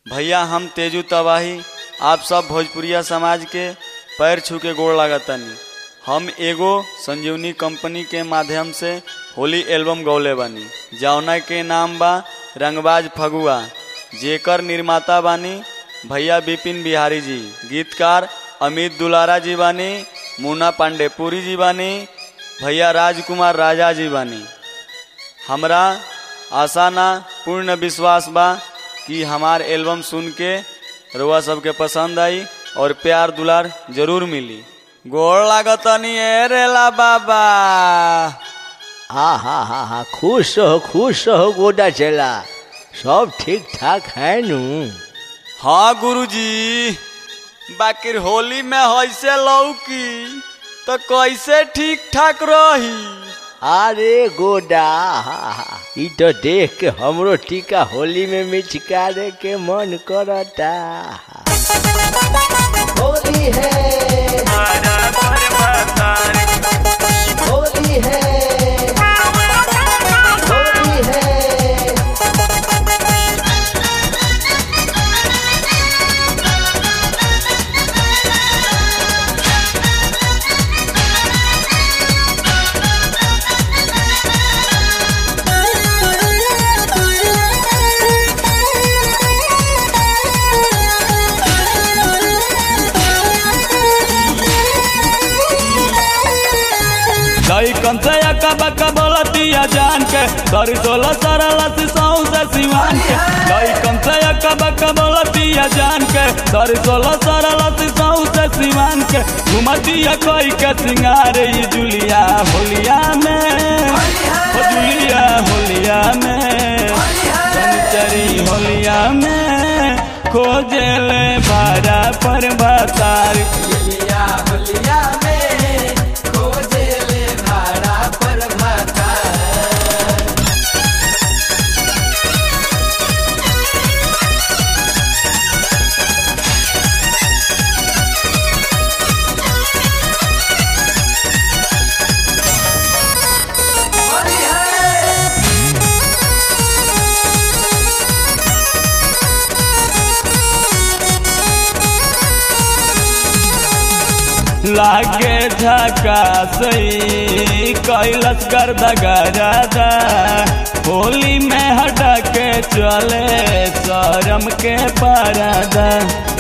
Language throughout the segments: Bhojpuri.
भैया हम तेजू तबाही आप सब भोजपुरिया समाज के पैर छू के गोड़ लागतानी हम एगो संजीवनी कंपनी के माध्यम से होली एल्बम गौले बानी जौना के नाम बा रंगबाज फगुआ जेकर निर्माता बानी भैया बिपिन बिहारी जी गीतकार अमित दुलारा जी बानी मुन्ना पांडेपुरी जी बानी भैया राजकुमार राजा जी बानी हमरा आशा ना पूर्ण विश्वास बा कि हमार एल्बम सुन के रुआ सबके पसंद आई और प्यार दुलार जरूर मिली गोड़ लागतनी ए रेला बाबा हा हा हा हा खुश रहो खुश रहो गोदा चला सब ठीक ठाक है नू हाँ गुरुजी बाकी होली में ऐसे लौकी तो कैसे ठीक ठाक रही अरे गोदा हा, हा, ई तो देख के हमरो टीका होली में मिचकारे के मन करता होली है होली है होली है दही कम से अक्का बक्का बोलतिया जान के सरी सोलह सरल सिसाऊ से सिवान के दही कम से अक्का बक्का बोलतिया जान के सरी सोलह सरल सिसाऊ से सिवान के घुमतिया कोई के सिंगार ये जुलिया होलिया में ओ जुलिया होलिया में चरी होलिया में खोजले भाड़ा पर बतार लागे झका सही कैलस गर्दा गरादा होली में हटा के चले शरम के परादा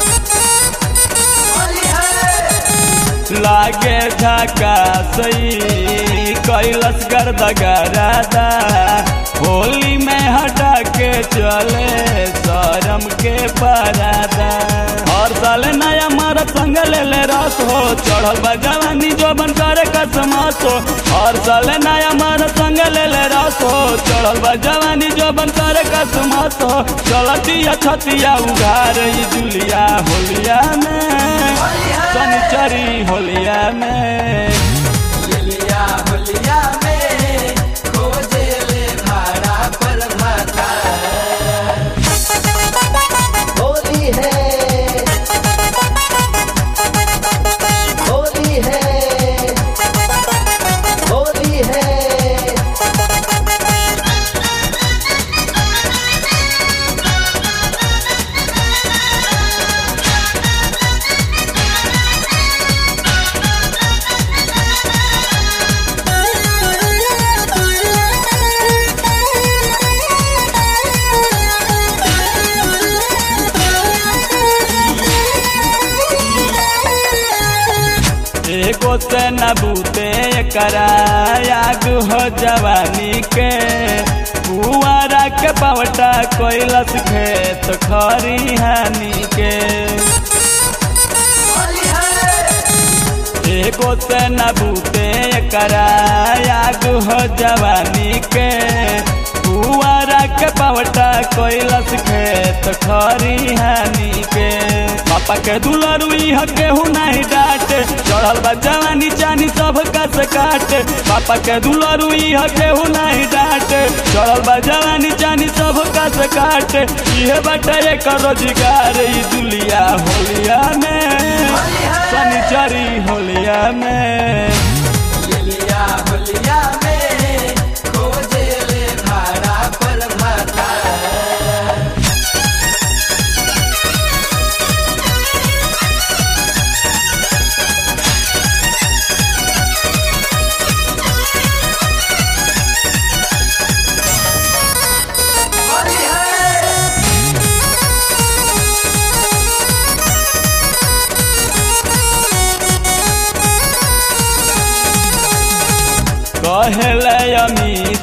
लागे झका सही कैलस गर्दा गरादा होली में हटा के चले शरम के परादा हर साल नया मारा संग ले ले रस हो चढ़ल बा जवानी जो बन करे कसमास हो हर साल नया मारा संग ले ले रस हो चढ़ल बा जवानी जो बन करे कसमास हो चलतिया छतिया उघार ई जुलिया होलिया में शनिचरी होलिया में होली है होली है होली है एगो से न बूते करा आग हो जवानी के कुआरा के पवटा कोइलस खेत खरी हानि के एगो से न बूते करा आग हो जवानी के कुआरा के पवटा कोइलस खेत खरी हानि के पापा के दुलरुई हके हूँ नहीं डांटे चढ़ल बा जवानी चानी सब कस काटे पापा के दुलरुई हके हूँ नहीं डांटे चढ़ल बा जवानी चानी सब कस काटे इहे बाटे एक रोजगार ई दुलिया होलिया में शनिचरी होलिया में होलिया में खोजे ले भाड़ा पर माता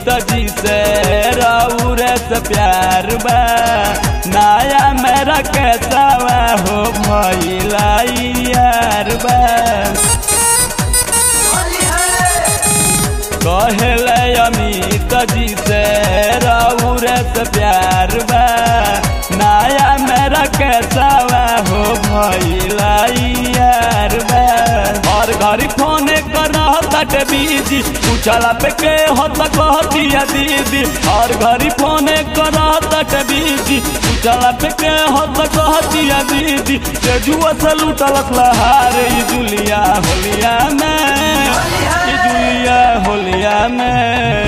अमित जी से राउर से प्यार बा नया मेरा कैसा हो भइला यार बा कहले अमित जी से राउर से प्यार बा नया मेरा कैसा हो भइला यार बा हर घड़ी फोन कर तट बीजी पूछला पे के हो त कह दिया दीदी हर घड़ी फोन कर तट बीजी पूछला पे के हो त कह दिया दीदी ते जुआ से लूटलक लहार ई जुलिया होलिया में ई जुलिया होलिया में